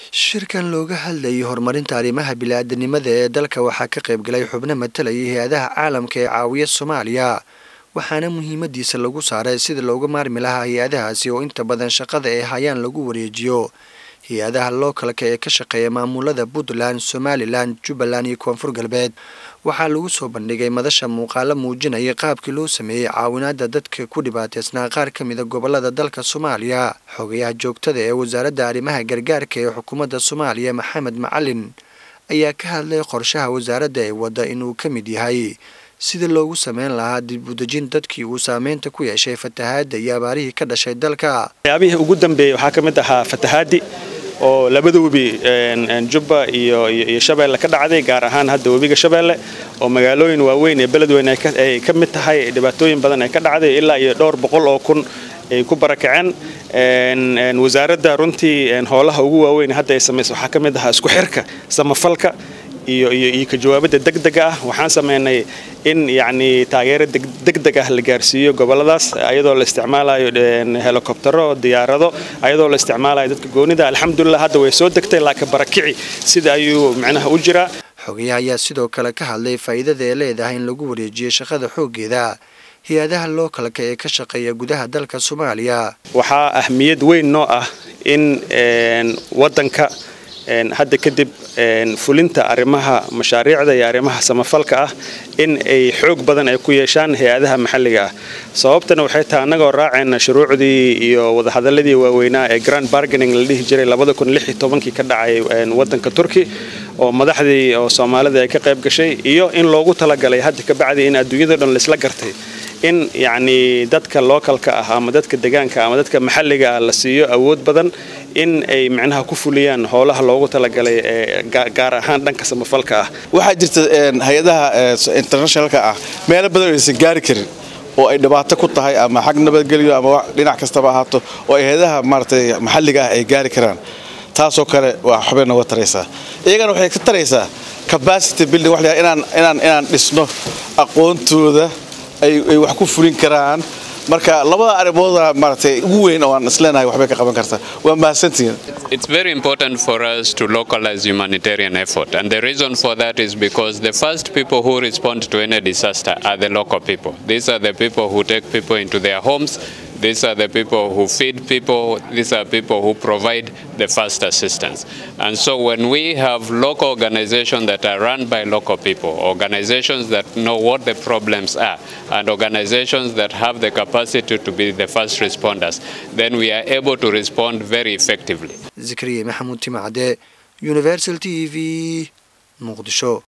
shirkan looga hadlayay horumarinta arrimaha bili-aadanimada ee dalka waxaa ka qaybgalay xubno matalayay hay-adaha caalamka ee caawiya soomaaliya waxaana muhiimadiisa lagu saaray sida looga maarmi lahaa hay-adahaasi oo inta badan shaqada ay hayaan lagu wareejiyo hay-adaha lookalka ee ka shaqeeya maamulada puntland somalilan jubbaland iyo koonfur galbeed waxaa lagu soo bandhigay madasha muuqaalo muujinaya qaabkii loo sameeyey caawinaada dadka ku dhibaateysnaa qaar ka mida gobolada dalka soomaaliya xogayaha joogtada ee wasaaradda arrimaha gargaarka ee xukuumadda soomaaliya maxamed macalin ayaa ka hadlay qorshaha wasaaradda ee wadda inuu ka mid yahay sida loogu sameyn lahaa dib udejin dadkii uu saameynta ku yeeshay fatahaadda iyo abaarihii ka dhashay dalka waxyaabihii ugu dambeeyey waxaa ka mid ahaa fatahaaddi oo labada webi jubba iyo shabeelle ka dhacday gaar ahaan hadda webiga shabeelle oo magaalooyin waaweyn ee beledweyn ay ka mid tahay dhibaatooyin badan ay ka dhacday ilaa iyo dhowr boqol oo kun ay ku barakaceen wasaaradda runtii howlaha ugu waaweyn hadda ay samaysa waxaa ka mid ahaa isku xirka samafalka iyo ka jawaabadda degdega ah waxaan sameynay in yacni taageero degdeg ah la gaarsiiyo goboladaas ayadoo la isticmaalayo helikobtero diyaarado ayadoo la isticmaalayo dadka goonida alxamdulilah hadda way soo degtay laakiin barakici sida ayuu micnaha u jiraa xogayaha ayaa sidoo kale ka hadlay faa'iidada ee leedahay in lagu wareejiyo shaqada xooggeeda hay-adaha lookalka ee ka shaqeeya gudaha dalka soomaaliya waxaa ahmiyad weyn noo ah in wadanka hadda kadib fulinta arrimaha mashaariicda iyo arrimaha samafalka ah in ay xoog badan ay ku yeeshaan hay-adaha maxalliga ah sababtana waxay tahay annagoo raacayna shuruucdii iyo wadahadaladii waaweynaa ee grand barganing la dhihi jiray kii ka dhacay wadanka turki oo madaxdii oo soomaalida ay ka qayb gashay iyo in loogu talagalay hadda kabacdi in adduunyado dhan laisla gartay in yacni dadka lookalka ah ama dadka degaanka ama dadka maxalliga ah la siiyo awood badan in ay micnaha ku fuliyaan howlaha loogu talagalay ee gaar ahaan dhanka samafalka ah waxaa jirta hay-adaha internationalka ah meelo badan aysan gaari karin oo ay dhibaato ku tahay ama xag nabadgelyo ama dhinac kastaba ahaato oo ay hay-adaha maaratay maxalliga ah ay gaari karaan taasoo kale waa xubay nooga taraysaa iyagana waxay ka taraysaa capacity building wax inaan inaan inaan dhisno aqoontooda ay wax ku fulin karaan marka labada arrimooda maaragtay ugu weyn oo aan isleenahay waxbay ka qaban kartaa waa mahadsantihiin It's very important for us to localize humanitarian effort and the reason for that is because the first people who respond to any disaster are the local people. These are the people who take people into their homes these are the people who feed people. These are people who provide the first assistance. And so when we have local organizations that are run by local people, organizations that know what the problems are, and organizations that have the capacity to be the first responders, then we are able to respond very effectively. zikriye maxamuud timacde universal t v muqdisho